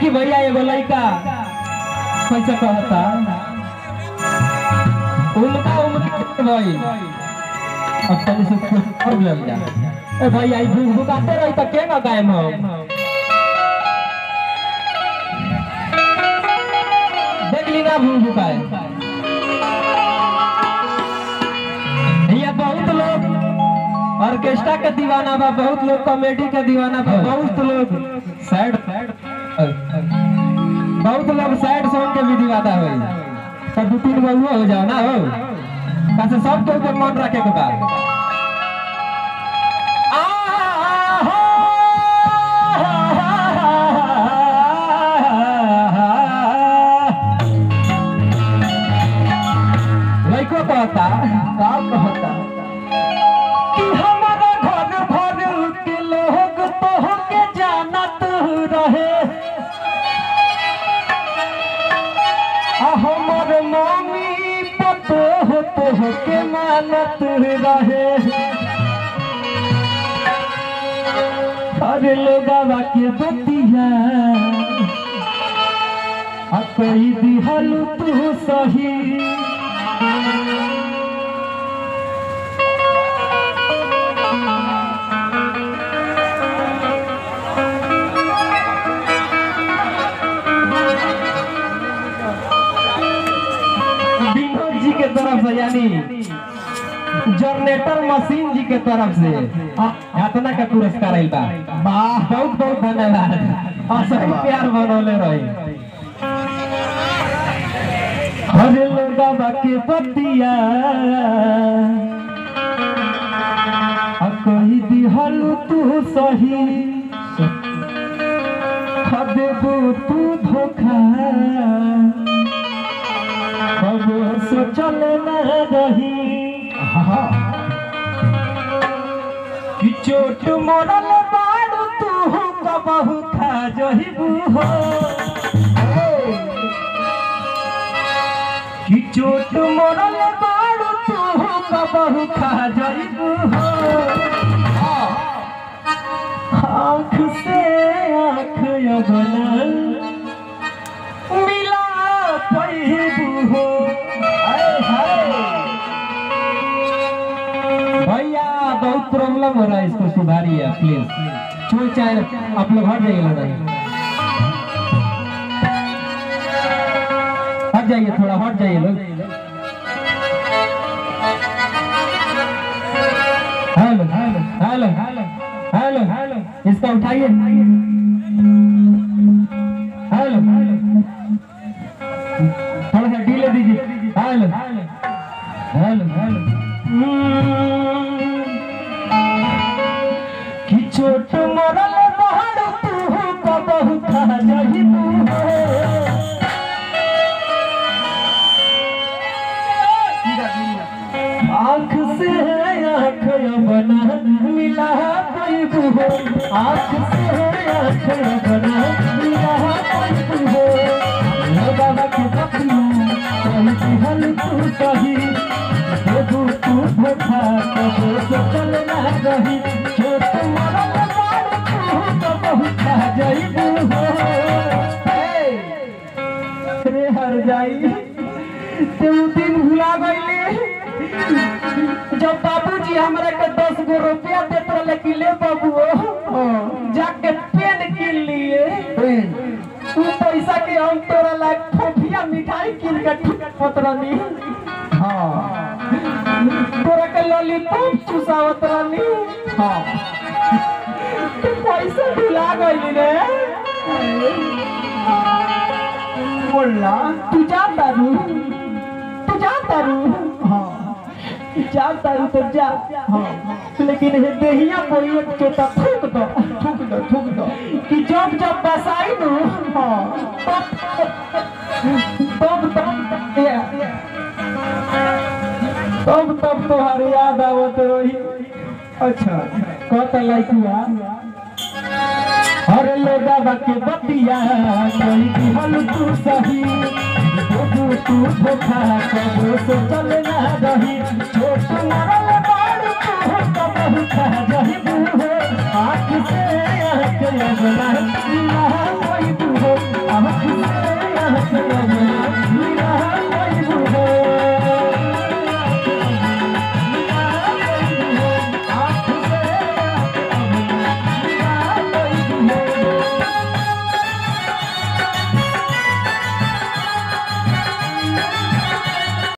देखी भैया एगो लड़का कैसे कहता उनका उम्र भाई अब तनी से कुछ प्रॉब्लम जा ए भैया ई भूख भुकाते रही त के ना गायब हो देख ली ना भूख भुकाए भैया बहुत लोग ऑर्केस्ट्रा के दीवाना बा बहुत लोग कॉमेडी के दीवाना बा बहुत लोग सैड सैड बहुत लोग सैड सॉन्ग के भी दीवाना होई सब दू तीन गो हो जाओ ना हो कैसे सब के ऊपर मन रखे के बा लइको कहता का कहता कि हमारा घर भर के लोग तो के जानत रहे आ हमर मम्मी पतो तो के मानत रहे अरे लोगवा के बतिया आ कही दिहल तू सही विनोद जी के तरफ से यानी जनरेटर मशीन जी के तरफ से यातना का पुरस्कार आइल बा वाह बहुत बहुत धन्यवाद और सही प्यार बनौले रही हरे लोगा के पतिया आ कही दिहल तू सही खदेबू तू धोखा अब सोचल न रही कि चोट मोरल बाड़ू तू कबहू खा जहिबू हो कि चोट मोरल बाड़ू तू कबहू खा जहिबू हो आँख से आँख अगला मिला पहिबू हो हाय हाय भैया बहुत प्रॉब्लम हो रहा है इसको सुधारिए प्लीज छोड़ चाहे आप लोग हट जाइए लड़ा हट जाइए थोड़ा हट जाइए लोग hello hello hello hello hello इसको उठाइए हेलो थोड़ा सा ढीले दीजिए हेलो हेलो हेलो कि चोट मरल बहर तू कबहू खा जाही तू आँख से आँख बना मिला पैबू हो आँख से आँख बना मिला पैबू हो हे बाबा के बतिया कहीं दिहल तू सही देबू तू धोखा कबो सोचल ना रही चोट मरल बाड़ तू कबहू खा जाइबू हो रे हर जाई ते उ दिन भुला गईले जब बाबूजी हमरा के दस गो रुपया देत रहे कि ले बाबू जाके पेन किन लिए तू पैसा के हम तोरा ला फोफिया मिठाई किन के ठुकत रहनी हाँ तोरा के लॉलीपॉप चुसावत रहनी हाँ तू पैसा भुला गईली रे बोलना तू जानता रू तू जानता रू हाँ जानता रू तो जा हाँ लेकिन हे देहिया बोलिए के तो थूक दो थूक दो थूक दो कि जब जब बसाई नु हाँ तब तब तब ये, तब तब तुम्हारी याद आवत रही अच्छा कहता लाइकुआ हर लोगा के बतिया कोई दिहल तू सही तू तू धोखा कबो से चल ना रही छोट मरल बाड़ तू कबहू खा जही बूहो आँख से आँख लगना